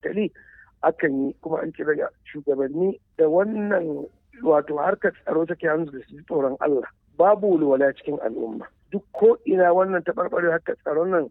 hankali akan yi kuma an kira shugabanni da wannan wato harkar tsaro take hannu da su tsoron Allah babu walwala cikin al'umma duk ko ina wannan taɓarɓare harkar tsaron nan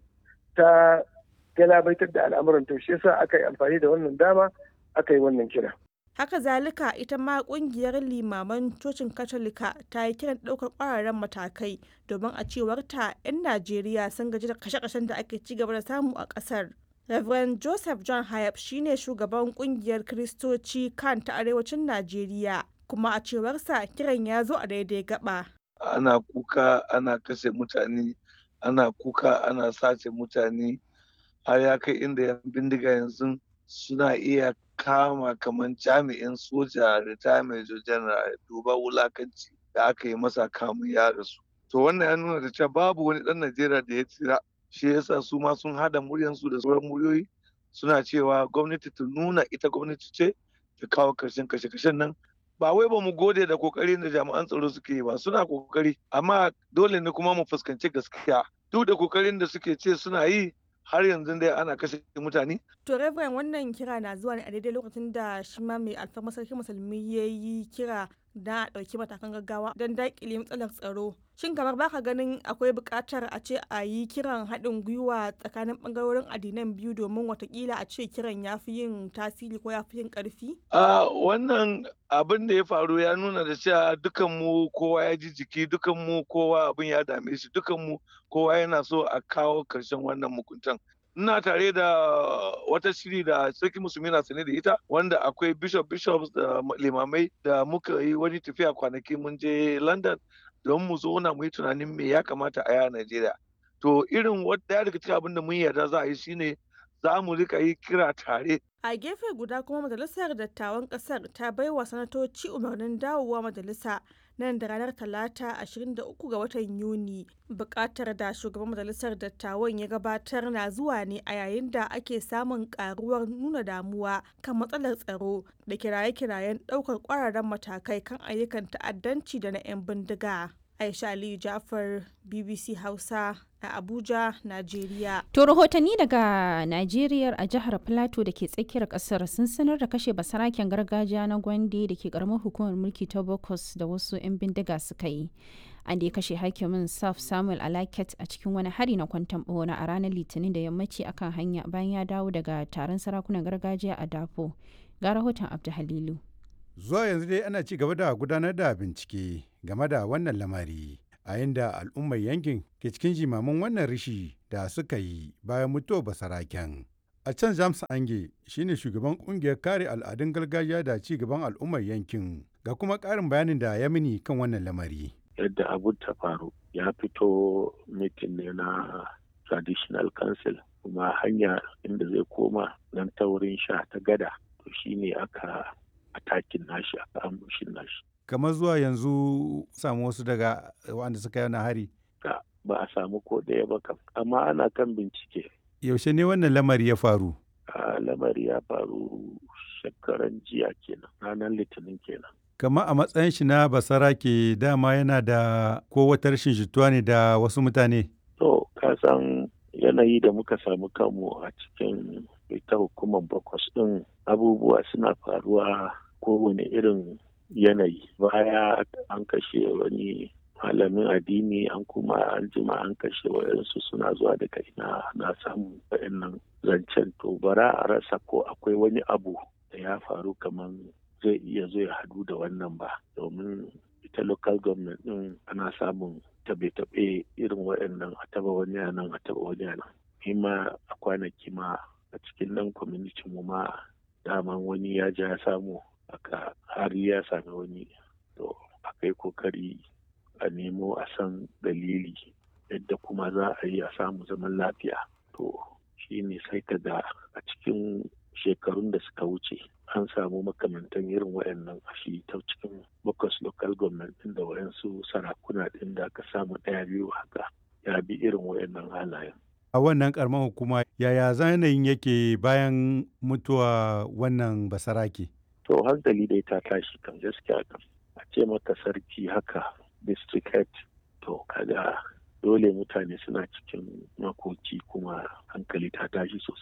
ta galabaitar da al'amuran to shi yasa aka yi amfani da wannan dama aka yi wannan kira haka zalika ita ma kungiyar limaman cocin katolika ta yi kiran ɗaukar ƙwararren matakai domin a cewar ta 'yan najeriya sun gaji da kashe-kashen da ake ci gaba da samu a ƙasar Reverend Joseph John Hayab shine shugaban kungiyar Kiristoci kan ta arewacin Najeriya kuma a cewarsa kiran ya zo a daidai gaba. Ana kuka ana kashe mutane, ana kuka ana sace mutane har ya kai inda yan bindiga yanzu suna iya kama kamar jami'in soja retirement general duba wulakanci da aka yi masa kamun ya rasu. To wannan ya nuna da cewa babu wani ɗan Najeriya da ya tsira shi yasa su ma sun hada muryansu da sauran muryoyi suna cewa gwamnati ta nuna ita gwamnati ce ta kawo karshen kashe-kashen nan ba wai ba mu gode da kokarin da jami'an tsaro suke yi ba suna kokari amma dole ne kuma mu fuskanci gaskiya duk da kokarin da suke ce suna yi har yanzu dai ana kashe mutane. To Reverend wannan kira na zuwa ne a daidai lokacin da shi ma mai alfarma sarki musulmi ya yi kira da ɗauki matakan gaggawa don daƙile matsalar tsaro. Shin kamar baka ganin akwai buƙatar a ce a yi kiran haɗin gwiwa tsakanin ɓangarorin addinan biyu domin watakila a ce kiran ya fi yin tasiri ko ya fi yin ƙarfi? A wannan abin da ya faru ya nuna da cewa dukan mu kowa ya ji jiki dukan mu kowa abin ya dame shi dukan mu kowa yana so a kawo ƙarshen wannan mukuntan. ina tare da wata shiri da sarki musulmi na sane da ita wanda akwai bishop bishops da limamai da muka yi wani tafiya kwanaki mun je london don mu zo na mu yi tunanin me ya kamata a yi a najeriya to irin wadda daga cikin abin da mun yarda za a yi shine za mu rika yi kira tare a gefe guda kuma majalisar dattawan kasar ta baiwa sanatoci umarnin dawowa majalisa nan da ranar talata 23 ga watan yuni bukatar da shugaban majalisar dattawan ya gabatar na zuwa ne a yayin da ake samun karuwar nuna damuwa kan matsalar tsaro da kiraye-kirayen daukar kwararren matakai kan ayyukan ta'addanci da na 'yan bindiga aisha aliyu jafar bbc hausa a Abuja, Najeriya. To rahotanni daga Najeriya a jihar Plateau da ke tsakiyar kasar sun sanar da kashe basaraken gargajiya na Gwande da ke karamar hukumar mulki ta Bokos da wasu 'yan bindiga suka yi. An da ya kashe hakimin Saf Samuel Alaket a cikin wani hari na kwantan bona a ranar Litinin da yammaci akan hanya bayan ya dawo daga taron sarakunan gargajiya a Dafo. Ga rahoton Abdu Halilu. Zuwa yanzu dai ana ci gaba da gudanar da bincike game da wannan lamari. a yadda al'ummar yankin ke cikin jimamin wannan rishi da suka yi bayan mutuwar basaraken. A can James Ange shine shugaban kungiyar kare al'adun gargajiya da ci gaban al'ummar yankin ga kuma ƙarin bayanin da ya mini kan wannan lamari. Yadda abu ta faru ya fito mitin ne na traditional council kuma hanya inda zai koma nan ta wurin sha ta gada to shine aka atakin nashi aka ambushin nashi. kamar zuwa yanzu samu wasu daga wanda suka yi hari? ba a samu ko ɗaya ba kam amma ana kan bincike yaushe ne wannan lamari ya faru lamari ya faru shekaran jiya kenan ranar litinin kenan kamar a matsayin shi na basara ke dama yana da ko wata rashin jituwa ne da wasu mutane to ka san yanayi da muka samu kanmu a cikin ita hukumar bakwas ɗin abubuwa suna faruwa kowane irin yanayi baya an kashe wani malamin addini an kuma an jima an kashe wayansu suna zuwa daga ina na samu wayannan zancen to bara a rasa ko akwai wani abu da ya faru kamar zai iya zo ya hadu da wannan ba domin ita local government din ana samun tabe-tabe irin wayannan a taba wani nan a taba wani nan ma a kwanaki ma a cikin nan community mu ma daman wani ya ja ya samu aka har ya sami wani to akai kokari a nemo a san dalili yadda kuma za a yi a samu zaman lafiya to shi ne sai ka ga a cikin shekarun da suka wuce an samu makamantan irin wayannan a shi ta cikin bakwas local government din da wayansu sarakuna din da aka samu ɗaya biyu haka ya bi irin wayannan halayen a wannan karamar hukuma yaya zanayin yake bayan mutuwa wannan basarake to hankali dai ta tashi kan gaskiya kan a ce maka sarki haka district head to kaga dole mutane suna cikin makoki kuma hankali ta tashi sosai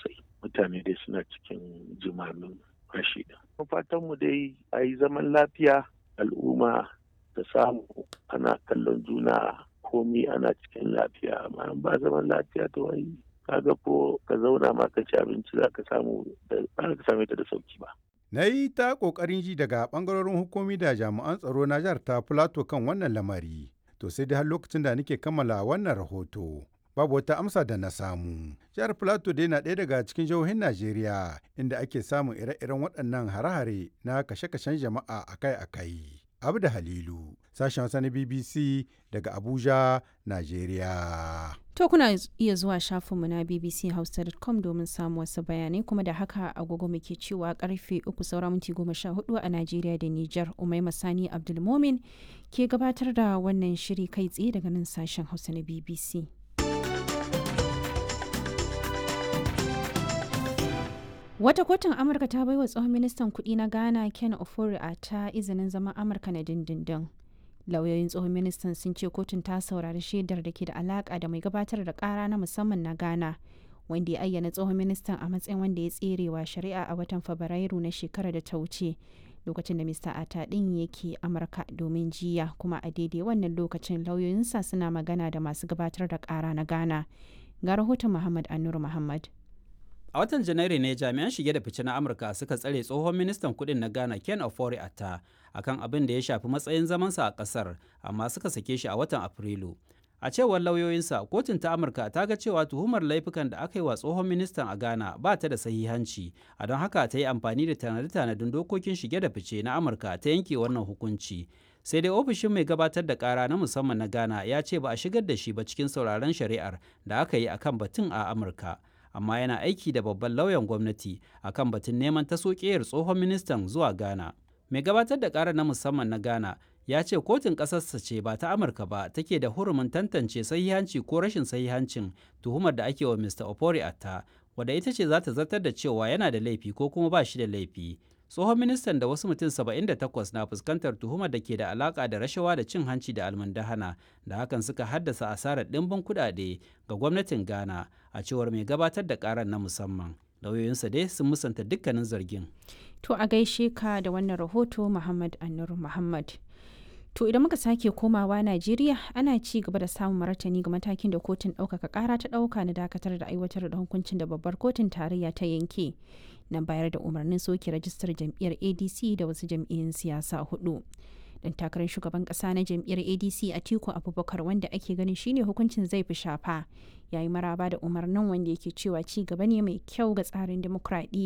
mutane dai suna cikin jimamin rashi fatan mu dai a yi zaman lafiya al'umma ta samu ana kallon juna komi ana cikin lafiya amma ba zaman lafiya to wai kaga ko ka zauna ma ka ci abinci za ka samu da ba ka same ta da sauki ba Na yi ta ƙoƙarin ji daga ɓangarorin hukumi da jami'an tsaro na jihar ta Filato kan wannan lamari. To sai dai har lokacin da nake kammala wannan rahoto. Babu wata amsa da na samu. Jihar Filato dai na ɗaya daga cikin jihohin Najeriya inda ake samun ire-iren waɗannan hare-hare na kashe-kashen jama'a akai-akai. Abu da Halilu, sashen Hausa na BBC daga Abuja, Najeriya. To kuna iya zuwa shafinmu na bbchausa.com domin samun wasu bayanai kuma da haka agogo muke cewa karfe uku saura minti goma sha hudu a Najeriya da Nijar Umai Masani Abdulmomin ke gabatar da wannan shiri kai tsaye daga nan sashen Hausa na BBC. Wata kotun Amurka ta baiwa tsohon ministan kuɗi na Ghana Ken Ofori a ta izinin zaman Amurka na dindindin. Lauyoyin tsohon ministan sun ce kotun ta saurari shaidar da ke da alaka da mai gabatar da kara na musamman na Ghana, wanda ya ayyana tsohon ministan a matsayin wanda ya tserewa shari'a a watan Fabrairu na shekarar da ta wuce. Lokacin da Mr. Ata ɗin yake Amurka domin jiya kuma a daidai wannan lokacin lauyoyinsa suna magana da masu gabatar da kara na Ghana. Ga rahoton Muhammad Anur Muhammad. A watan Janairu ne jami'an shige da fice na Amurka suka tsare tsohon ministan kudin na Ghana Ken Ofori Atta akan abin da ya shafi matsayin zamansa a kasar amma suka sake shi a watan Afrilu. A cewar lauyoyinsa, kotun ta Amurka ta ga cewa tuhumar laifukan da aka yi wa tsohon ministan a Ghana ba ta da sahihanci, a don haka ta yi amfani da tanade-tanadin dokokin shige da fice na Amurka ta yanke wannan hukunci. Sai dai ofishin mai gabatar da kara na musamman na Ghana ya ce ba a shigar da shi ba cikin sauraron shari'ar da aka yi akan batun a Amurka. amma yana aiki da babban lauyan gwamnati akan batun neman taso ƙeyar tsohon ministan zuwa Ghana. Mai gabatar da ƙara na musamman na Ghana ya ce kotun ƙasarsa ce ba ta Amurka ba take da hurumin tantance sahihanci ko rashin sahihancin tuhumar da ake wa Mr. Opori Atta, wadda ita ce za ta zartar da cewa yana da laifi ko kuma ba shi da laifi. tsohon ministan da wasu mutum 78 na fuskantar tuhumar da ke da alaka da rashawa da cin hanci da almundahana da hakan suka haddasa asarar ɗimbin kuɗaɗe ga gwamnatin ghana a cewar mai gabatar da karar na musamman lauyoyinsa dai sun musanta dukkanin zargin To a gaishe ka da wannan rahoto Muhammad Anur Muhammad. To idan muka sake komawa Najeriya ana ci gaba da samun martani ga matakin da kotun ɗaukaka ƙara ta ɗauka na dakatar da aiwatar da hukuncin da babbar kotun tarayya ta yanke na bayar da umarnin soke rajistar jam'iyyar ADC da wasu jam'iyyun siyasa hudu. Dan takarar shugaban ƙasa na jam'iyyar ADC Atiku Abubakar wanda ake ganin shine hukuncin zai fi shafa yayi maraba da umarnin wanda yake cewa ci gaba ne mai kyau ga tsarin dimokuraɗiyya